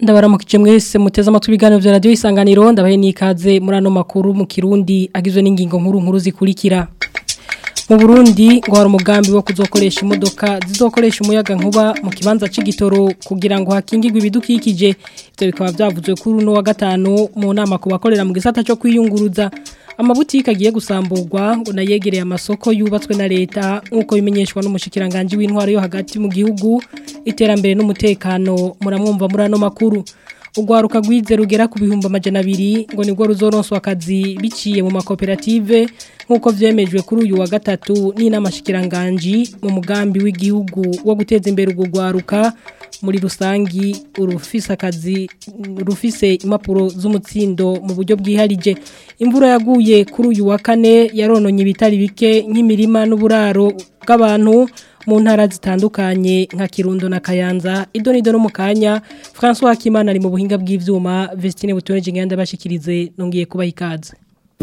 ndabaramukije mwese muteze amatwi ibiganiro vya radio isanganiro ndabahe nikaze muri ano makuru mu Kirundi agizwe n'ingingo nkuru nkuru zikurikira mu Burundi ngo hari umugambi wo kuzokoresha imodoka zizokoresha umuyaga nkuba mu kibanza c'igitoro kugira ngo hakingirwe ibidukikije ivyo bikaba vyavuzwe kuri uno wa gatanu mu nama ku bakorera mu gisata cyo kwiyunguruza amabutike agiye gusamburwa ngo nayegereye amasoko yubatswe na leta nk'uko bimenyeshwa n'umushikiranganje w'intwaro yo hagati mu gihugu iterambere n'umutekano muramwumva muri ano makuru urwaruka rwize rugera ku bihumbi amajana abiri ngo nibwo ruzoronswa akazi biciye mu makoperative nk'uko vyemejwe kuri uyu wa gatatu n'inamashikiranganji mu mugambi w'igihugu wo guteza imbere urwo rwaruka muri rusangi urufise akazi rufise impapuro z'umutsindo mu buryo bwiharije imvura yaguye kuri uyu wa kane yarononye ibitari bike nk'imirima n'uburaro bw'abantu mu ntara zitandukanye nka Kirundo na Kayanza idonido no mukanya François Hakimana ari mu buhinga bw'ivyuma Vestine Butoneje ngenda bashikirize nongiye kuba ikaze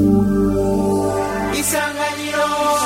Isanganiro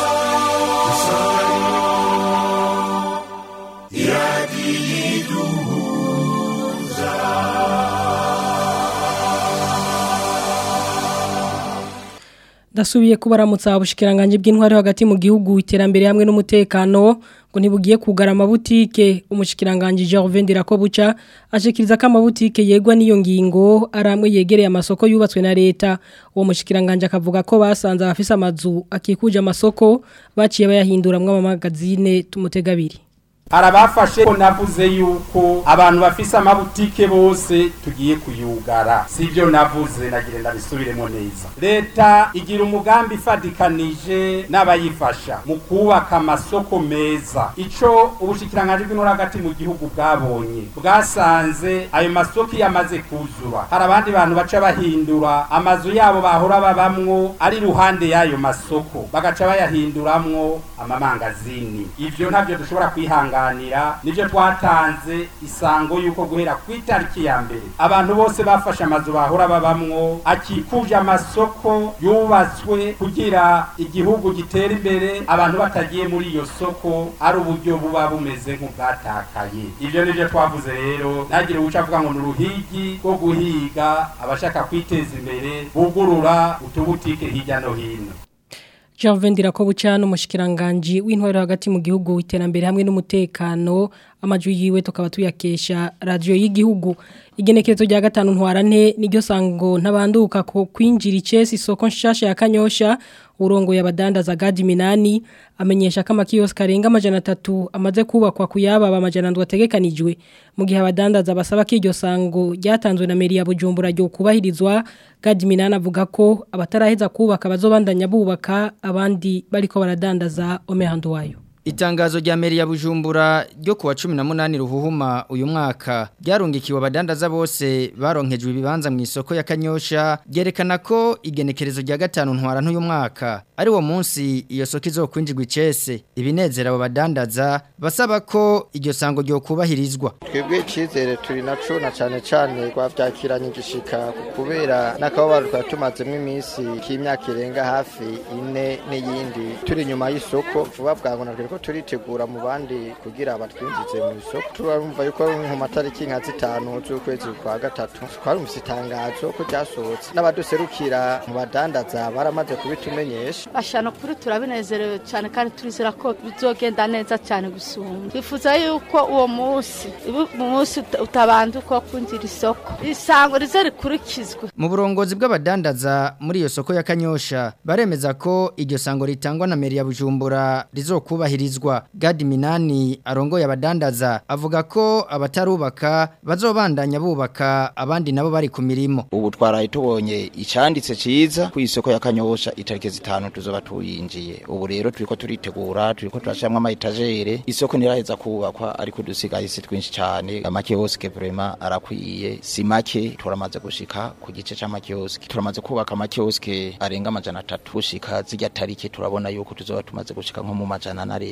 Dasubiye kubaramutsa ubushikiranganje bw'intwari hagati mu gihugu iterambere hamwe n'umutekano ngo ntibugiye kugara amabutike umushikiranganje Gervais Ndirakobuca ashikiriza ko amabutike yegwa n'iyo ngingo aramwe yegereye amasoko yubatswe na leta uwo mushikiranganje akavuga ko basanze abafise amazu akikuje amasoko baciye bayahinduramwe amamagazine tumutegabiri arabafashe ko navuze yuko abantu bafise amabutike bose tugiye kuyugara sivyo navuze nagire ndabisubiremo neza leta igira umugambi ifadikanije n'abayifasha mu kubaka amasoko meza ico ubushikiranganje bw'intora hagati mu gihugu bwabonye bwasanze ayo masoko yamaze kuzura hari abandi bantu baca bahindura amazu yabo bahora babamwo ari ruhande y'ayo masoko bagaca bayahinduramwo amamangazini ivyo ntavyo dushobora kwihangana kuganira nivyo twatanze isango yuko guhera ku itariki ya mbere abantu bose bafashe amazu bahora babamwo akikuje amasoko yubatswe kugira igihugu gitera imbere abantu batagiye muri iyo soko ari uburyo buba bumeze nk'ubwatakaye ivyo nivyo twavuze rero ntagire uwuca avuga ngo ni uruhigi rwo guhiga abashaka kwiteza imbere bugurura utubutike hirya no hino Javendira ko bucana umushikiranganje w'intwaro hagati mu gihugu iterambere hamwe n'umutekano amajwi yiwe tukaba tuyakesha radio y'igihugu igenekerezo rya gatanu ntwarante niryo sango ntabanduka ko kwinjira icesi isoko nshasha ya Kanyosha urongo yabadandaza gadi minani amenyesha ko amakiyosike arenga amajana atatu amaze kubakwa kuyaba amajana ndwi ategekanijwe mu gihe abadandaza basaba ko iryo sango ryatanzwe na meri ya Bujumbura ryo kubahirizwa gadi minani avuga ko abataraheza kubaka bazobandanya bubaka abandi bariko baradandaza omehando wayo Itangazo rya meri ya Bujumbura ryo kuwa 18 ruhuhuma uyu mwaka ryarungikiwe abadandaza bose baronkejwe ibibanza mu isoko ya Kanyosha ryerekana ko igenekerezo rya gatanu ntwara ntuyu mwaka ari wo munsi iyo soko izokwinjirwa icese ibinezera abo badandaza basaba ko iryo sango ryo kubahirizwa twebwe icizere turi naco na cane cane rwavyakiranye igishika kubera n'akababaro twari tumazemo iminsi k'imyaka irenga hafi ine n'iyindi turi nyuma y'isoko vuba bwangu natwe ko turitegura mu bandi kugira batwinjize mu isoko turumva yuko mu matariki nka zitanu z'ukwezi kwa gatatu twarumvise itangazo ko ryasohotse n'abaduserukira mu badandaza baramaze kubitumenyesha bashana kuri turabinezerewe cyane kandi turizera ko bizogenda neza cyane gusumba twifuza yuko uwo munsi mu munsi utabanda uko kwinjira isoko isango rize rikurikizwe mu burongozi bw'abadandaza muri iyo soko ya Kanyosha baremeza ko iryo sango ritangwa na meri ya Bujumbura rizokubahirizwa Gadi Minani arongoye abadandaza avuga ko abatarubaka bazobandanya bubaka abandi nabo bari ku mirimo ubu twaraye tubonye icanditse ciza ku isoko ya Kanyosha itarike zitanu tuzoba tuyinjiye ubu rero turiko turitegura turiko turashamwa ama etagere isoko niraheza kubakwa ariko dusigaye si twinshi cyane amakioske vraiment arakwiye si make turamaze gushika ku gice c'amakioske turamaze kubaka amakioske arenga amajana atatu gushika zijya tarike turabona yuko tuzoba tumaze gushika nko mu majana na rero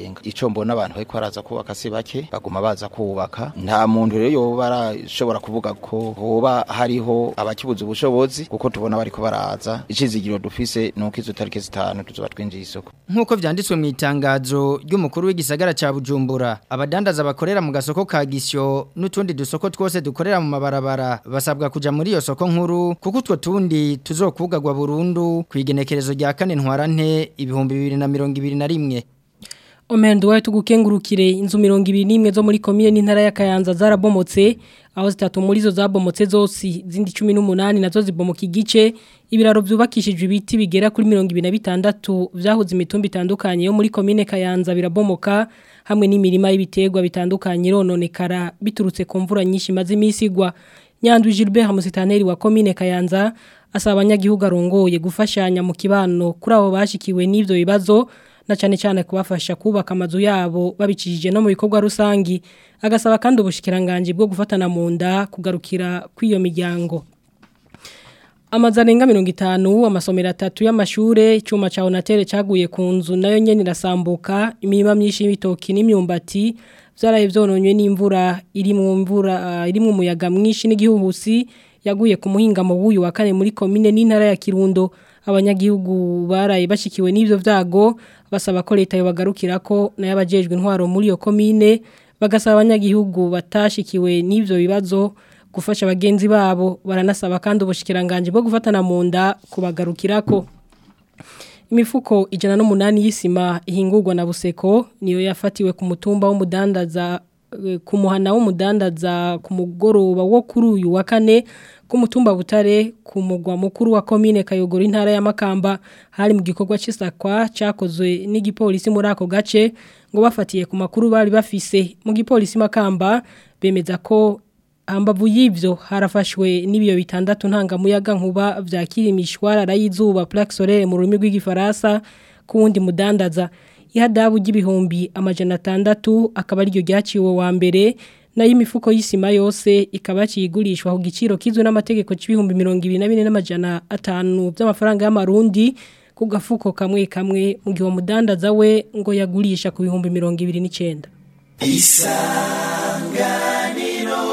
bararenga ico mbona abantu bariko baraza kubaka si bake baguma baza kubaka nta muntu rero yoba arashobora kuvuga ko hoba hariho abakibuza ubushobozi kuko tubona bariko baraza icizigiro dufise nuko izo tariki zitanu tuzoba twinjiye isoko Nkuko vyanditswe mu itangazo ry'umukuru w'igisagara ca Bujumbura abadandaza bakorera mu gasoko ka Gisyo n'utundi dusoko twose dukorera mu mabarabara basabwa kuja muri iyo soko nkuru kuko utwo tundi tuzokugagwa burundu kwigenekerezo rya kane ntwarante ibihumbi 2021 Omendo wawe tugukengurukire inzu mirongo ibiri n'imwe zo muri komine n'intara ya Kayanza zarabomotse aho zitatu muri zo zabomotse zose zindi 18 nazo zibomoka igice ibiraro byubakishijwe ibiti bigera kuri 26 vyahuze imitumba itandukanye yo muri komine Kayanza birabomoka hamwe n'imirima y'ibiterwa bitandukanye rononekara biturutse ku mvura nyinshi maze imisigwa Nyandu Gilbert Musitaneri wa komine Kayanza asaba abanyagihugu arongoye gufashanya mu kibano kuri abo bashikiwe n'ivyo bibazo na cyane cyane kubafasha kubaka amazu yabo babicishije no mu bikorwa rusangi agasaba kandi ubushikiranganje bwo gufatana mu nda kugarukira kw'iyo miryango amazu arenga mirongo itanu amasomero atatu y'amashure icyuma cya onatere cyaguye ku nzu nayo nyine irasambuka imirima myinshi y'ibitoki n'imyumbati byaraye byononywe n'imvura iri mu mvura iri mu muyaga mwinshi n'igihuhusi yaguye ku muhingamo w'uyu wa kane muri komine n'intara ya kirundo abanyagihugu baraye bashikiwe n'ibyo byago basaba ko leta yobagarukira ko nayo abajejwe intwaro muri iyo komine bagasaba abanyagihugu batashikiwe n'ibyo bibazo gufasha bagenzi babo baranasaba kandi ubushikiranganje bwo gufatana mu nda kubagarukirako imifuko ijana n'umunani y'isima ihingurwa na buseko niyo yafatiwe ku mutumba w'umudandaza ku muhana w'umudandaza ku mugoroba wo kuri uyu wa kane ku mutumba butare ku mugwa mukuru wa komine kayogoro intara ya makamba hari mu gikorwa cy'isakwa cyakozwe n'igipolisi muri ako gace ngo bafatiye ku makuru bari bafise mu gipolisi makamba bemeza ko hambavu y'ibyo harafashwe n'ibiyo bitandatu ntangamuyaga nkuba byakira imishwarara y'izuba plaque solaire mu rurimi rw'igifaransa ku wundi mudandaza ihadabu ry'ibihumbi amajana atandatu akaba ariryo ryaciwe wa mbere nayo imifuko y'isima yose ikaba kiyigurishwa ku giciro kizwe n'amategeko c'ibihumbi mirongo ibiri na bine n'amajana atanu by'amafaranga y'amarundi ku gafuko kamwe kamwe mu gihe umudandaza we ngo yagurisha ku bihumbi mirongo ibiri n'icenda isanganiro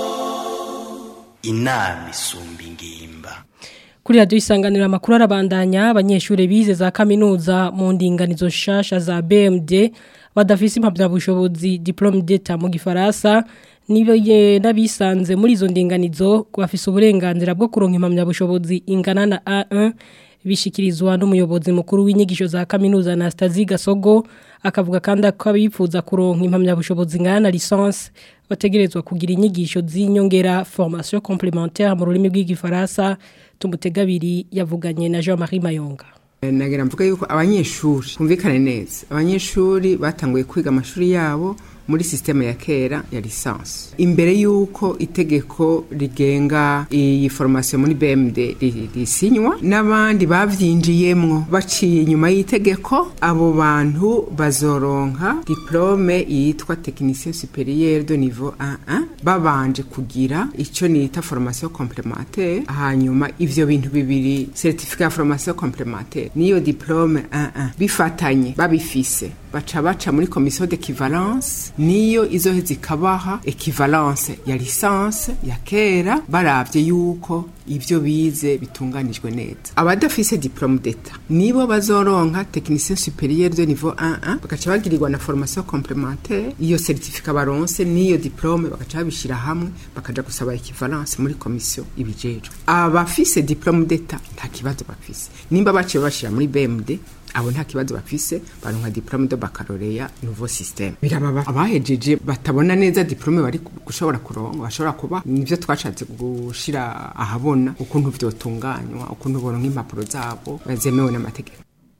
inama isumba ingimba Kuri radio isanganira makuru arabandanya abanyeshure bize za kaminuza mu ndinganizo shasha za BMD badafise impamya bushobozi diplome d'etat mu gifaransa nibo nabisanze muri izo ndinganizo bafise uburenganzira bwo kuronka impamya bushobozi ingana na A1 bishikirizwa n'umuyobozi mukuru w'inyigisho za kaminuza Anastasie Gasogo akavuga kandi ko abifuza kuronka impamya bushobozi ingana na licence bategerezwa kugira inyigisho z'inyongera formation complémentaire mu rurimi rw'igifaransa tumutegabiri yavuganye na Jean-Marie Mayonga nagira mvuga yuko abanyeshuri kumvikane neza abanyeshuri batanguye kwiga amashuri yabo muri systeme ya kera ya lisansi imbere y'uko itegeko rigenga iyi formation muri BMD risinywa n'abandi bavyinjiyemwo baciye inyuma y'itegeko abo bantu bazoronka diplome yitwa technicien supérieur de niveau 1 babanje kugira ico nita formation complémentaire hanyuma ivyo bintu bibiri certificat formation complémentaire niyo diplome 1 bifatanye babifise baca baca muri commission d'équivalence niyo izoheza ikabaha equivalence ya licence ya kera baravye yuko ivyo bize bitunganijwe neza abadafise diplome d'etat nibo bazoronka technicien supérieur de niveau 1 bagaca bagirirwa na formation complémentaire iyo certificat baronse niyo diplome bagaca babishira hamwe bakaja gusaba equivalence muri commission ibijejwe abafise diplome d'etat nta kibazo bafise nimba baciye bashira muri BMD abo nta kibazo bafise baronka diplome de baccalauréat nouveau système birababa abahejeje batabona neza diplome bari gushobora kuronka bashobora kuba nivyo twashatse gushira ahabona ukuntu vyotunganywa ukuntu boronka impapuro zabo zemewe n'amategeko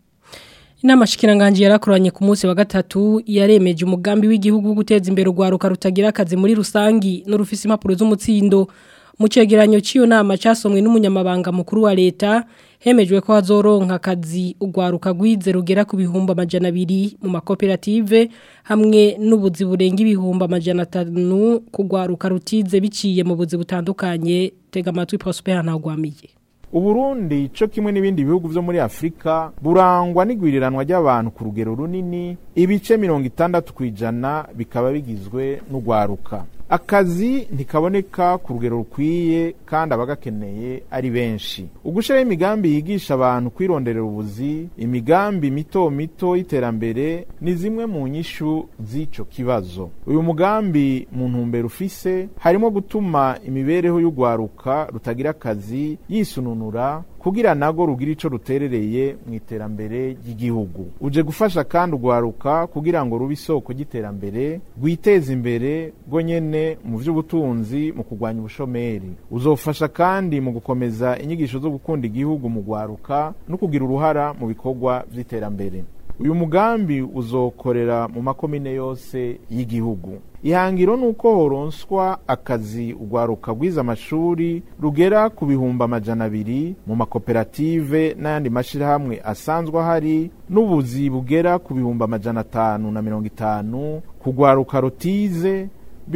Inama shikiranganje yarakoranye ku munsi wa gatatu yaremeje umugambi w'igihugu wo guteza imbere urwaruka rutagira akazi muri rusangi n'urufisi impapuro z'umutsindo mu cegeranyo cy'iyo nama cyasomwe n'umunyamabanga mukuru wa leta hemejwe ko hazoronka akazi urwaruka rwize rugera ku bihumbi amajana abiri mu makoperative hamwe n'ubuzi burenga ibihumbi amajana atanu kugwaruka rutize biciye mu buzi butandukanye tega amatwi Prosper ntagwamiye uburundi co kimwe n'ibindi bihugu vyo muri afurika burangwa n'igwiriranwa ry'abantu ku rugero runini ibice mirongo itandatu kw'ijana bikaba bigizwe n'ugwaruka akazi ntikaboneka ku rugero rukwiye kandi abagakeneye ari benshi ugushiraho imigambi yigisha abantu kwironderera ubuzi imigambi mito mito y'iterambere ni zimwe mu nyishu z'ico kibazo uyu mugambi mu ntumbero ufise harimo gutuma imibereho y'ugwaruka rutagira akazi yisununura kugira nago rugira ico ruterereye mu iterambere ry'igihugu uje gufasha kandi ugwaruka kugira ngo rube isoko ry'iterambere rwiteze imbere rwo nyene mu vy'ubutunzi mu kurwanya ubushomeri uzofasha kandi mu gukomeza inyigisho zo gukunda igihugu mu gwaruka no kugira uruhara mu bikorwa vy'iterambere uyu mugambi uzokorera mu makomine yose y'igihugu ihangiro ni uko horonswa akazi ugwaruka rwiza amashuri rugera ku bihumbi amajana abiri mu makoperative n'ayandi mashyirahamwe asanzwe ahari n'ubuzi bugera ku bihumbi amajana atanu na mirongo itanu kugwaruka rotize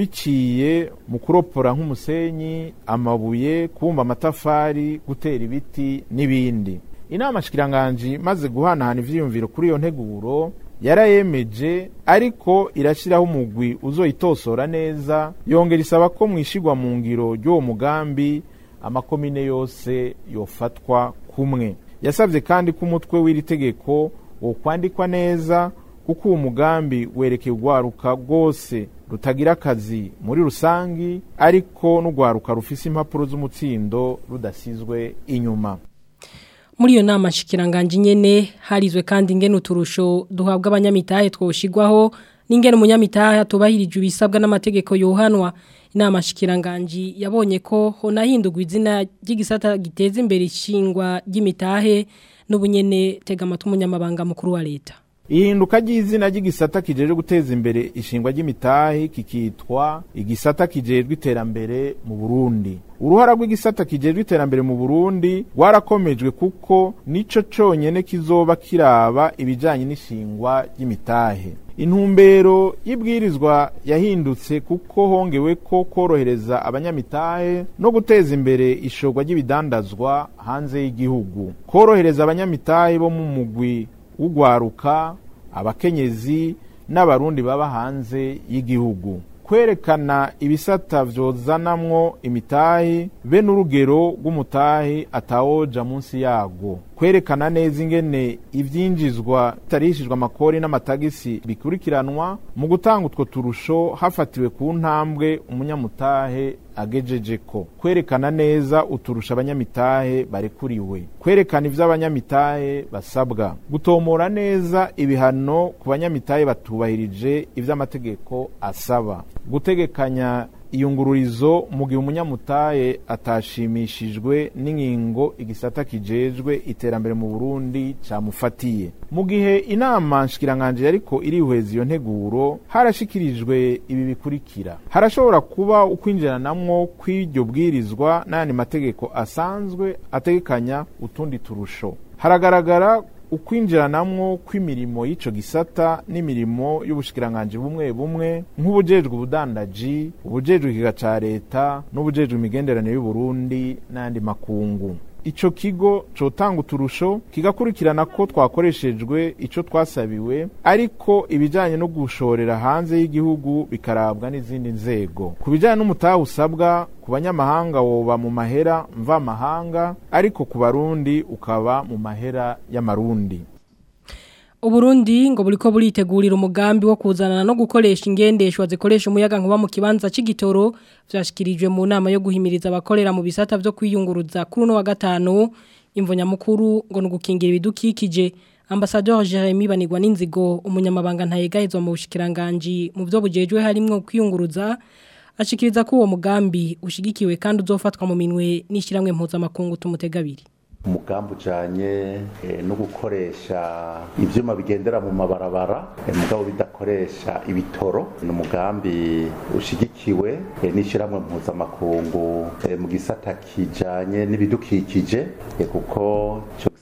biciye mu kuropora nk'umusenyi amabuye kubumba amatafari gutera ibiti n'ibindi inama shikiranganji maze guhanahana ivyiyumviro kuri iyo nteguro yarayemeje ariko irashyiraho umugwi uzoyitosora neza yongera isaba ko mwishigwa mu ngiro ry'uwo mugambi amakomine yose yofatwa kumwe yasabye kandi ko umutwe w'iri tegeko wokwandikwa neza kuko uwo mugambi werekeye urwaruka rwose rutagira akazi muri rusangi ariko n'urwaruka rufise impapuro z'umutsindo rudasizwe inyuma muri iyo nama nshikiranganje nyene harizwe kandi ingene uturusho duhabwa abanyamitahe twoshigwaho n'ingene umunyamitahe atubahirije ibisabwa n'amategeko yohanwa inama nshikiranganje yabonye ko honahindurwa izina ry'igisata giteza imbere ishingwa ry'imitahe n'ubunyene tega amatwi umunyamabanga mukuru wa leta ihinduka ry'izina ry'igisata kijejwe guteza imbere ishingwa ry'imitahe kikitwa igisata kijejwe iterambere mu Burundi uruhara rw'igisata kijejwe iterambere mu Burundi rwarakomejwe kuko nico conyene kizoba kiraba ibijanye n'ishingwa ry'imitahe intumbero y'ibwirizwa yahindutse kuko hongewe ko korohereza abanyamitahe no guteza imbere ishorwa ry'ibidandazwa hanze y'igihugu korohereza abanyamitahe bo mu mugwi ugwaruka abakenyezi n'abarundi baba hanze y'igihugu kwerekana ibisata vyozanamwo imitahi be n'urugero rw'umutahi atawoja munsi yago kwerekana neza ingene ivyinjizwa bitarishijwe amakori n'amatagisi bikurikiranwa mu gutanga utwo turusho hafatiwe ku ntambwe umunyamutahe agejejeko kwerekana neza uturusha abanyamitahe barekuriwe kwerekana ivyo abanyamitahe basabwa gutomora neza ibihano ku banyamitahe batubahirije ivyo amategeko asaba gutegekanya iyungururizo mu gihe umunyamutahe atashimishijwe n'ingingo igisata kijejwe iterambere mu Burundi camufatiye mu gihe inama nshikiranganje yariko irihweza iyo nteguro harashikirijwe ibi bikurikira harashobora kuba ukwinjiranamwo kw'iryo bwirizwa n'ayandi mategeko asanzwe ategekanya utundi turusho haragaragara ukwinjiranamwo kw'imirimo y'ico gisata n'imirimo y'ubushikiranganje bumwe bumwe nk'ubujejwe ubudandaji ubujejwe ikiga ca leta n'ubujejwe imigenderanire y'uburundi n'ayandi makungu ico kigo cotanga uturusho kigakurikirana ko twakoreshejwe ico twasabiwe ariko ibijanye no gushorera hanze y'igihugu bikarabwa n'izindi nzego ku bijanye n'umutahe usabwa ku banyamahanga woba mu mahera mva mahanga ariko ku barundi ukaba mu mahera y'amarundi Uburundi ngo buriko buritegurira umugambi wo kuzanana no gukoresha ingendeshwa zikoresha umuyaga nkuba mu kibanza c'igitoro vyashikirijwe mu nama yo guhimiriza abakorera mu bisata vyo kwiyunguruza kuri no wa gatanu imvonya mukuru ngo nugukingira ibidukikije Ambassadeur Jeremy Banigwa n'inzigo umunyamabanga ntayegahezwa mu bushikiranganje mu byo bujejwe harimwo kwiyunguruza ashikiriza ko uwo mugambi ushigikiwe kandi uzofatwa mu minwe n'ishiramwe mpuzamakungu tumutegabiri umugambi ujanye no gukoresha ivyuma bigendera mu mabarabara mugabo bidakoresha ibitoro ni umugambi ushigikiwe n'ishyirahamwe mpuzamakungu mu gisata kijanye n'ibidukikije kuko ico gisata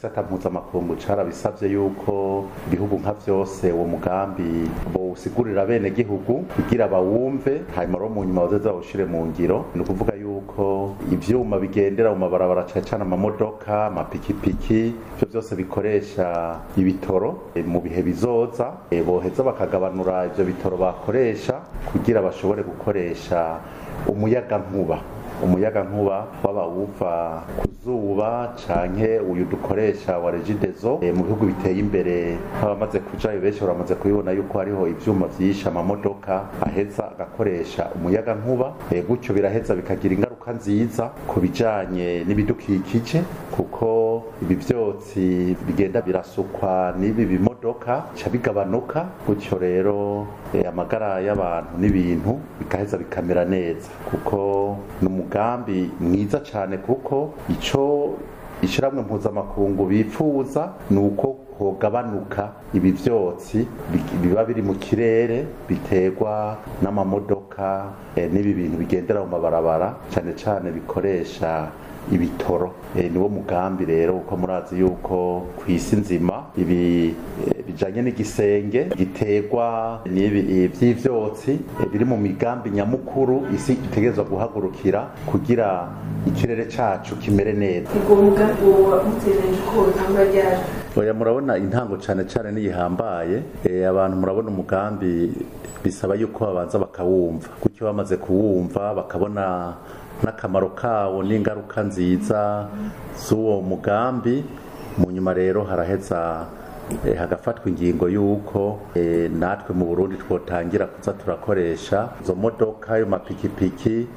igisata mpuzamakungu carabisavye yuko ibihugu nka vyose uwo mugambi bowusigurira bene gihugu kugira bawumve hanyuma rero mu nyuma bazoza bawushire mu ngiro ni ukuvuga yuko ivyuma bigendera mu mabarabara cane cane amamodoka amapikipiki ivyo vyose bikoresha ibitoro e, mu bihe bizoza e, boheza bakagabanura ivyo bitoro bakoresha kugira bashobore gukoresha umuyaga nkuba umuyaga nkuba waba uva ku zuba canke uyu dukoresha wa regidezo e, mu bihugu biteye imbere nk'abamaze kujayo benshi baramaze kubibona yuko hariho ivyuma vyinshi amamodoka aheza agakoresha umuyaga nkuba e, gutyo biraheza bikagira ingaruka nziza ku bijanye n'ibidukikije kuko ibi vyotsi bigenda birasukwa n'ibi bimodoka ca bigabanuka gutyo rero e, amagara y'abantu n'ibintu bigaheza bikamera neza kuko ni umugambi mwiza cyane kuko ico ishiramwe mpuzamakungu bifuza ni uko hogabanuka ibi vyotsi biba biri mu kirere biterwa n'amamodoka e, n'ibi bintu bigendera mu mabarabara cyane cyane bikoresha ibitoro e, niwo mugambi rero uko murazi yuko ku isi nzima ibi e, bijanye n'igisenge giterwa n'ibi vy'ivyotsi e, biri mu migambi nyamukuru isi itegerezwa guhagurukira kugira ikirere cacu kimere neza ubwo mugambi woba mutegereje ko utangwa ryari oya murabona intango cane cane niyihambaye e, abantu murabona umugambi bisaba yuko babanza bakawumva gutyo bamaze kuwumva bakabona n'akamaro kawo n'ingaruka nziza z'uwo mugambi mu nyuma rero haraheza hagafatwa ingingo y'uko natwe mu burundi twotangira kuza turakoresha izo modoka ayo mapikipiki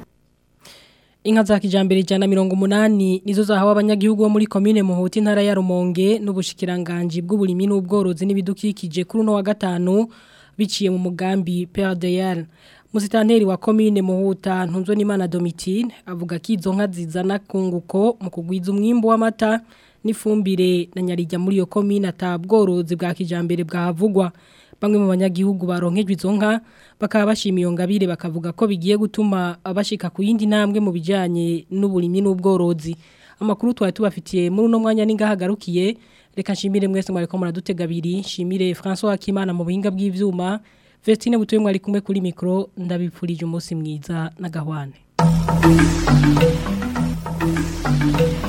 Inka za kijambere jana mirongo munani nizo zahawe abanyagihugu bo muri komine Muhuti ntara ya Rumonge n'ubushikiranganje bw'uburimi n'ubworozi n'ibidukikije kuri no wa gatanu biciye mu mugambi PRDL Musitanteri wa komine Muhuta ntunzo n'Imana Domitine avuga ko izo nka zizana kunguko mu kugwiza umwimbo w'amata n'ifumbire na nyarijya muri iyo komine atabworozi bwa kijambere bwahavugwa bamwe mu banyagihugu baronkejwe izo nka bakaba bashima iyo ngabire bakavuga ko bigiye gutuma abashika ku yindi ntambwe mu bijyanye n'uburimi n'ubworozi amakuru twari tubafitiye muri uno mwanya n'ingahagarukiye reka nshimire mwese mwari ko muradutega abiri nshimire François Akimana mu buhinga bw'ivyuma Vestine butuye mwari kumwe kuri mikro ndabipfurije umunsi mwiza na gahwane